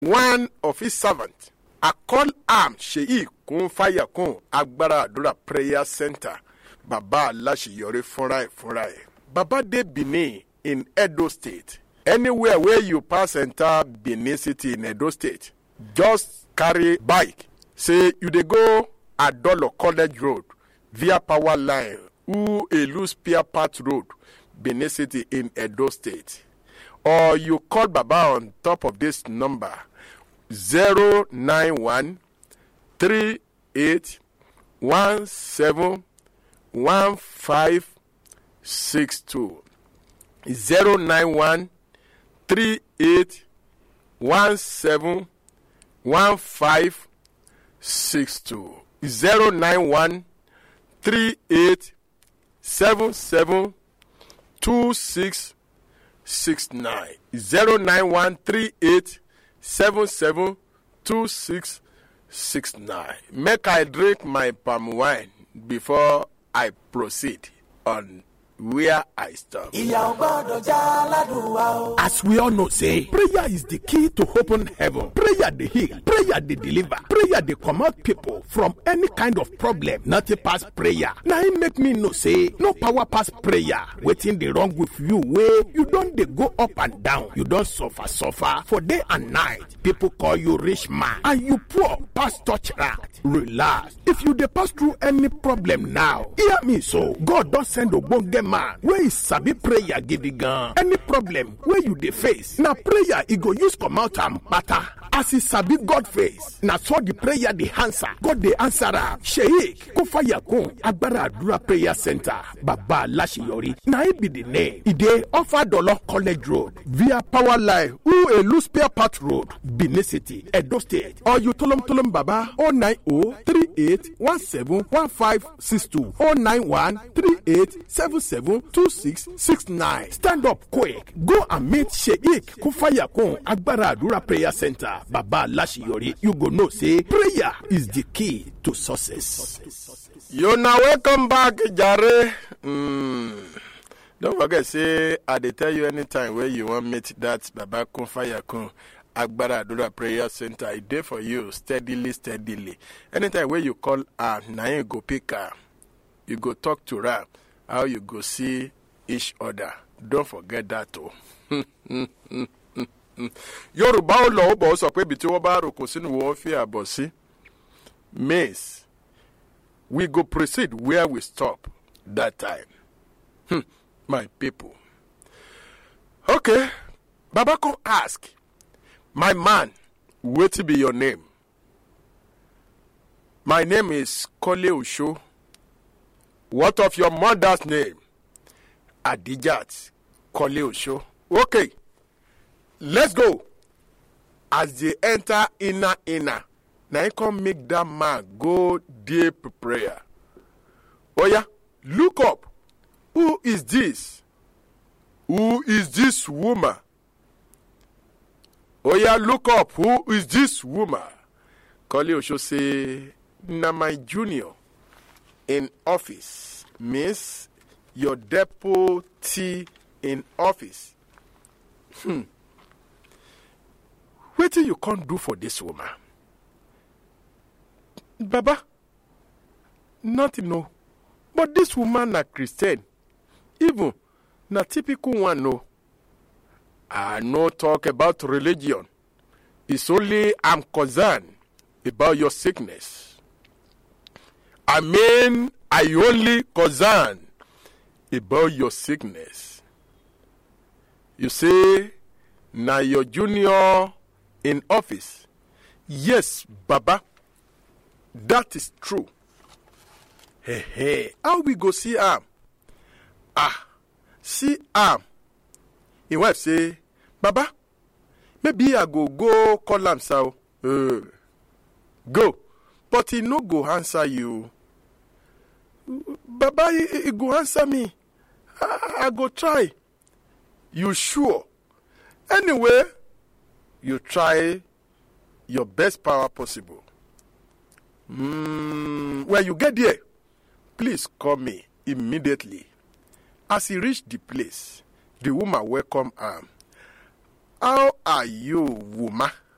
one of his servants. I call am Sheyi Kun Fire Kun Agbára Àdúrà Prayer Center. Bàbá aláṣeyọrí fúnra ẹ̀ fúnra ẹ̀. Bàbá dé Benin in Edo State. Anywhere where you pass enter Benin City in Edo State, just carry bike. Say you dey go Adolo College Road via Power Line who Elu Spear Path Road, Benin City in Edo State. Or you call Baba on top of this number 091 38 17 1562. 091 38 17 1562. 091 38 77 2669. 091 38 77 2669. Make I drink my palm wine before I proceed on where I stop. ìyà ò gbọ́dọ̀ já ládùn wa o. As we all know, say prayer is the key to open heaven. Prayer dey heal, prayer dey deliver, prayer dey comot people from any kind of problem. Nothing pass prayer. Na im make me know say no power pass prayer. Wetin dey wrong with you wey you don dey go up and down, you don suffer suffer for day and night. People call you rich man and you poor pass touch rat. Relax. If you dey pass through any problem now, hear me so. God don send ogbonge man wey sabi prayer gidigan. Any problem wey you dey face, na prayer e go use comot am kpata. As e sabi God face, na so the prayer dey answer. God dey answer am. Sheik Kofayakun Agbára Àdúrà Prayer Center Baba Aláṣeyọrí na im be the name. E dey offer Dolo College Road via Power Line Elu Spear Path Road, Benin City, Edo State. Or you tolom tolom Baba 090 38 17 1562 091 38 77 2669. Stand up quick. Go and meet Sheik Kofayakun Agbára Àdúrà Prayer Center Baba Aláṣeyọrí. You go know say prayer is the key to success. You na welcome back, Jare. Mm. Don't forget, say I dey tell you anytime where you want meet that Baba Kun Fire Kun Agbára Àdúrà Prayer Center. E dey for you steadily, steadily. Anytime where you call am, na him go pick am. You go talk to am how you go see each other. Don't forget that o. Yorùbá ò lọ ó bọ̀ ó sọ pé ibi tí wọ́n bá rò kò sínú wọn fi àbọ̀ sí. Maize. we go proceed where we stop that time. Hmm, my people. Okay, Baba come ask, my man, what be your name? My name is Kole Usho. What of your mother's name? Adijat Kole Usho. Okay, let's go. As they enter inner inner, na him come make that man go deep prayer. Oya, look up. Who is this? Who is this woman? Oya, look up. Who is this woman? Kọ́lé Oṣó say, na my junior in office. Miss, your deputy in office. Hmm. Wetin you come do for this woman? Baba, nothing no. But this woman na Christian. Even na typical one no. I no talk about religion. It's only I'm concerned about your sickness. I mean, I only concerned about your sickness. You say, na your junior in office. Yes, Baba. That is true. Hey, hey, how we go see am? Ah, see am. Him wife say, Baba, maybe I go go call am sir. Uh, go, but he no go answer you. Baba, he, he go answer me. I, I go try. You sure? Anyway, you try your best power possible. Mm, when you get there, please call me immediately. As he reached the place, the woman welcome am. How are you, woman?